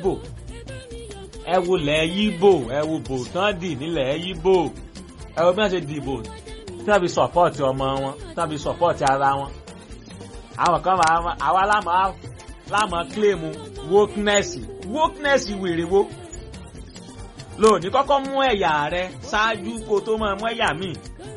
yíbò ẹ wo lẹ̀ yíbò ẹ wo bò tán dì nílẹ̀ yíbò ẹ wo bí wọ́n ṣe dìbò tí wọ́n fi sọ̀pọ̀tì ọmọ wọn tí wọ́n fi sọ̀pọ̀tì ara wọn àwọn kan máa àwa lámà lámà kílèmù wokeness wokeness wèrè wo lóòní kọ́kọ́ mú ẹ̀yà rẹ ṣáájú kó tó máa mú ẹ̀yà míì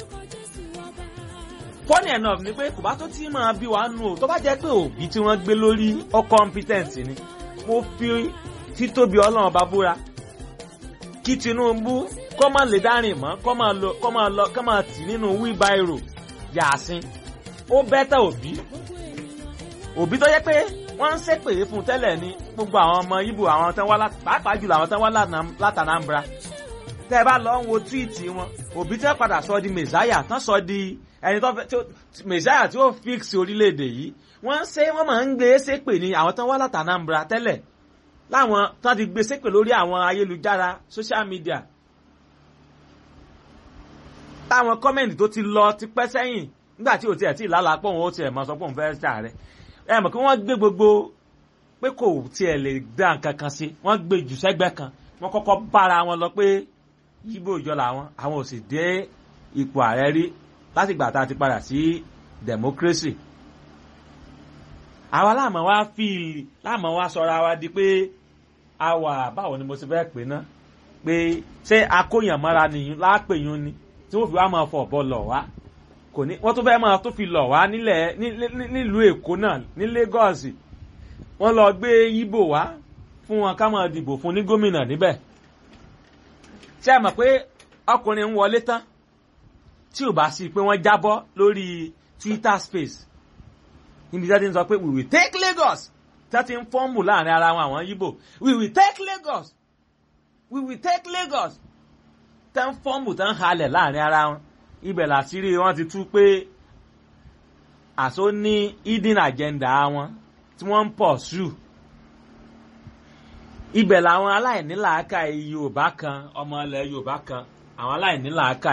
funny enough ni pé kò bá tó tí máa bí wàá nù o tó bá jẹ́ pé òbí tí wọ́n gbé lórí ọ competent ni mo fi títóbi ọlọ́run bá búra kí Tinubu kọ́ máa lè dárìn mọ́ kọ́ máa lọ kọ́ máa lọ kọ́ máa tì nínú wheelbarrow yàásín ó bẹ́tà òbí òbí tó yẹ pé wọ́n ń ṣépè fún tẹ́lẹ̀ ní gbogbo àwọn ọmọ Ìgbò àwọn tán wá pàápàá jùlọ àwọn tán wá látànàmbra tẹ́ ẹ bá lọ ń wo túwìtì wọn òbí tẹ́ padà sọ di mẹ̀sáyà tán sọ di ẹni tó fẹ́ mẹ̀sáyà tí ó fix orílẹ̀-èdè yìí wọ́n ń ṣe wọ́n máa ń gbé ṣépè ní àwọn tán wá látànàmbra tẹ́lẹ̀ láwọn tán ti gbé ṣépè lórí àwọn ayélujára social media táwọn kọ́mẹ̀ntì tó ti lọ ti pẹ́ sẹ́yìn nígbà tí ò tiẹ̀ tí ìlàlà pọ̀ wọn ó tiẹ̀ máa sọ pé òun fẹ́ ṣàárẹ̀ ẹ mọ̀ kí wọ́n gbé gbogbo pé kò tiẹ̀ lè dá nǹkan kan sí wọ́n gbé jù sẹ́gbẹ́ kan wọ́n kọ́kọ́ bára wọn lọ pé yíbò ìjọ làwọn àwọn ò sì dé ipò ààrẹ rí láti gbà tá a ti padà sí democracy. àwa láàmú wa fi láàmú wa sọra wa di pé a wà báwo ni mo ti fẹ́ pè ná pé ṣé akóyànmọ́ra nìyí lápèyún ni tí wọ́n fi wá máa fọ̀ bọ́ lọ̀ wá kò ní wọ́n tún fẹ́ máa tó fi lọ̀ wá nílẹ̀ nílùú èkó náà ní Lagos wọ́n lọ gbé yíbò wá fún wọn ká máa dìbò fún ní gómìnà níbẹ̀ ṣé ẹ mọ̀ pé ọkùnrin ń wọlé tán tí ò bá sí pé wọ́n jábọ́ lórí Twitter space níbi tí wọ́n ti ń sọ pé we will take Lagos tí wọ́n ti ń fọ́ọ̀mù láàrin ara wọn àwọn yíbò we will take Lagos we will take Lagos tẹ́ ń fọ́ọ̀mù tẹ́ ń halẹ̀ láàrin ara wọn ibẹ̀ làṣírí wọn ti tú pé àṣọ ní hidden agenda wọn tí wọ́n ń pọ̀ sùn ibẹ̀ làwọn aláìnílàákà Yorùbá kan ọmọ ilẹ̀ Yorùbá kan àwọn aláìnílàákà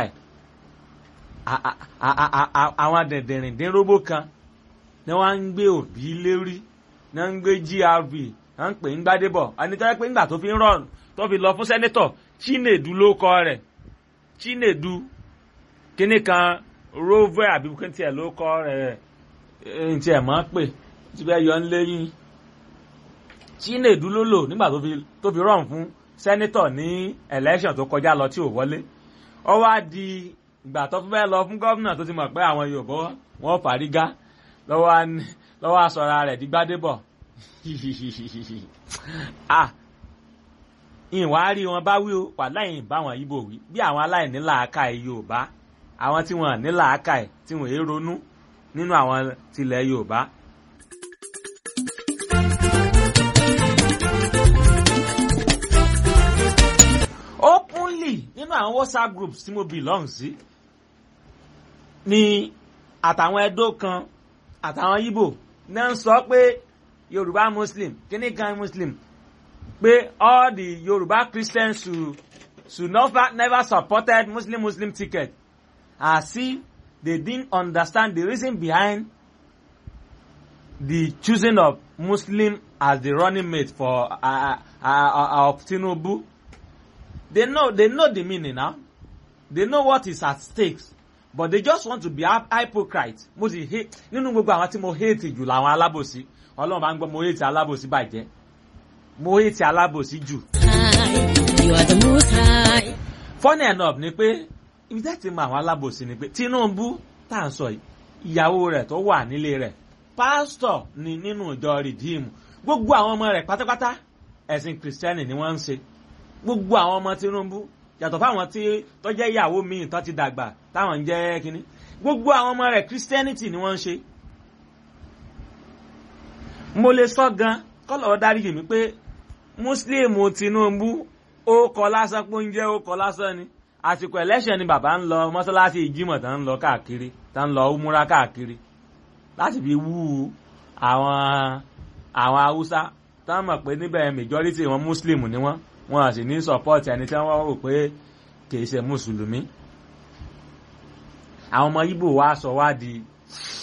àwọn dẹ̀dẹ̀rìndínrógbó kan ni wọ́n ń gbé òbí lérí ni wọ́n ń gbé GRB wọ́n ń pè ń gbádébọ̀ ẹni tó yẹ pé ńgbà tó fi ń rọrùn tó fi lọ fún sẹ́nẹ́tọ̀ Chinedu ló kọ rẹ̀ Chinedu kíní kan rover àbí kí n tiẹ̀ ló kọ́ rẹ̀ n tiẹ̀ mọ́ pé tí bẹ́ẹ̀ yọ ń léyìn Chinedu ló lò nígbà tó fi rọrùn fún sẹ́nítọ̀ ní election tó kọjá lọ tí ò wọlé ó wá di ìgbà tó fẹ́ lọ fún gómìnà tó ti mọ̀ pé àwọn Yorùbá wọn fàrígá lọ́wọ́ aṣọra rẹ̀ di Gbádébọ̀ ah ìwà rí wọn bá wí o wà láyìn báwọn Ìgbò wí bí àwọn aláìní làákà Yorùbá àwọn tí wọn ní làákà ẹ tí wọn èé ronú nínú àwọn tilẹ̀ Yorùbá. openly nínú àwọn WhatsApp groups tí mo belong sí ni àtàwọn Ẹdó kan àtàwọn Ìgbò náà ń sọ pé Yorùbá Muslim kíní kan Muslim pé all the Yorùbá Christians should should never never supported Muslim Muslim ticket as if they didn't understand the reason behind the choosing of Muslim as the running mate for uh, uh, uh, of Tinubu. They know they know the meaning now. They know what is at stake, but they just want to be hypocrite. Mo sì hate nínú gbogbo àwọn tí mo hate jù làwọn alábòsí. Ọlọ́run bá ń gbọ́ mo hate alábòsí bàjẹ́. Mo hate alábòsí jù. You are the most high. Funny enough ni pé ibi tẹ́ ti mọ àwọn alábòsí ni pé Tinubu tá à ń sọ yìí ìyàwó rẹ̀ tó wà nílé rẹ̀ pásítọ̀ ni nínú ìjọ rìdíìmù gbogbo àwọn ọmọ rẹ̀ pátápátá ẹ̀sìn kìrìsìtẹ́nì ni wọ́n ń ṣe gbogbo àwọn ọmọ Tinubu yàtọ̀ fáwọn tí tó jẹ́ ìyàwó míì tó ti dàgbà táwọn ń jẹ́ kínní gbogbo àwọn ọmọ rẹ̀ kìrìsìtẹ́nìtì ni wọ́n ń ṣe. mo lè sọ gan kọ́lọ̀ dáríjì mi pé Mùsùlùmù Tinubu ó kọ lásán pé oúnjẹ ó kọ lásán ni àsìkò election ni bàbá ń lọ mọ́sálásí ìjímọ̀ tá ń lọ káàkiri tá ń lọ múra káàkiri láti fi wú àwọn àwọn haúsá tá ń mọ̀ pé níbẹ̀ majority wọn muslim ni wọ́n wọn à sì ní support ẹni tí wọ́n rò pé kìí ṣe mùsùlùmí àwọn ọmọ Ìgbò wa sọ wá di